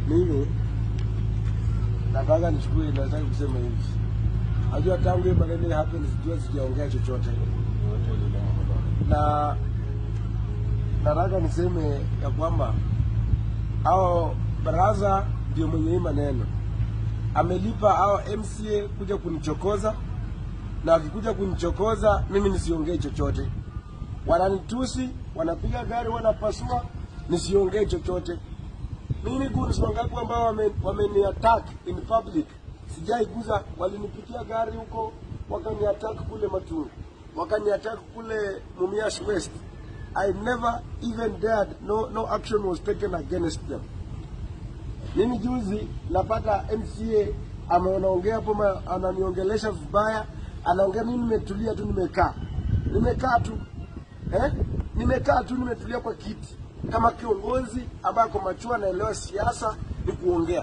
Mimi nataka nichukue, nataka kusema hivi, najua tangu hii maneno ya happen sijua sijaongea chochote, na nataka niseme ya kwamba hao baraza ndio mwenye hii maneno amelipa hao MCA kuja kunichokoza, na wakikuja kunichokoza mimi nisiongee chochote. Wananitusi, wanapiga gari, wanapasua, nisiongee chochote. Mimi goons wangapi ambao wame, wameni attack in public sijaiguza. Walinipitia gari huko wakani attack kule Matungu, wakani attack kule Mumias West. I never even dared, no, no action was taken against them. Mimi juzi napata MCA ameonaongea hapo, ma- ananiongelesha vibaya, anaongea. Mimi nimetulia tu, nimekaa nimekaa tu eh? Nimekaa tu, nimetulia kwa kiti kama kiongozi ambaye ako machua, anaelewa siasa ni kuongea.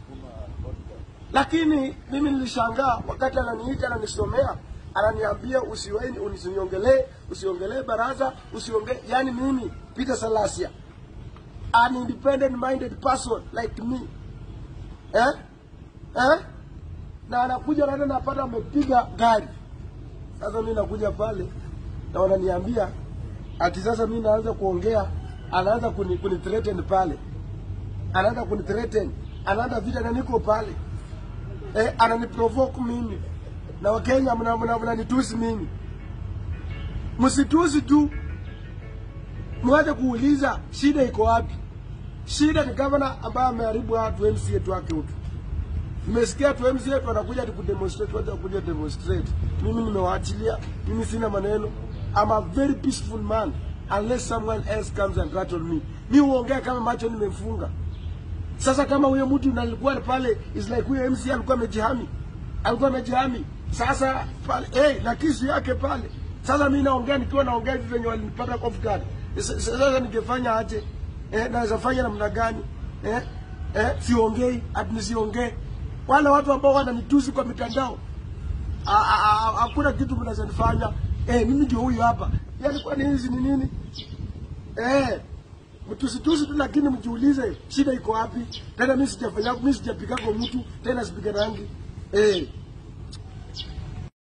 Lakini mimi nilishangaa wakati ananiita, ananisomea, ananiambia usiwaini, usiniongelee, usiongelee baraza, usiongelee. Yani mimi Peter Salasia an independent minded person like me eh? Eh? na anakuja naenda napata amepiga gari. Sasa mi nakuja pale na wananiambia ati sasa mi naanza kuongea, anaanza kuni, kuni threaten pale, anaanza kuni threaten, anaanza vita na niko pale eh, ananiprovoke mimi na Wakenya mna- mna- mnanitusi mimi. Msitusi tu, mwache kuuliza shida iko wapi. Shida ni gavana ambaye ameharibu watu MCA tu wake utu. Nimesikia tu MCA tu anakuja ati kudemonstrate, wacha kuja demonstrate. Mimi nimewaachilia, mimi sina maneno. I'm a very peaceful man unless someone else comes and rattle me. Mi huongea kama macho nimefunga. Sasa kama huyo mtu nalikuwa pale is like huyo MC alikuwa amejihami, alikuwa amejihami. Sasa pale eh, na kisu yake pale. Sasa mimi naongea nikiwa naongea hivi venye walinipata off guard. Sasa sasa ningefanya aje? Eh, naweza fanya namna gani? Eh, eh, siongei, ati nisiongee. Wale watu ambao wananitusi kwa mitandao a- a- a- hakuna kitu mnaweza nifanya. Eh, mimi ndio huyu hapa. Yaani kwani hizi ni nini? Eh, mtusitusi tu, lakini mjiulize shida iko wapi. Tena mimi sijafanya, mimi sijapiga kwa mtu, tena sipige rangi. Eh,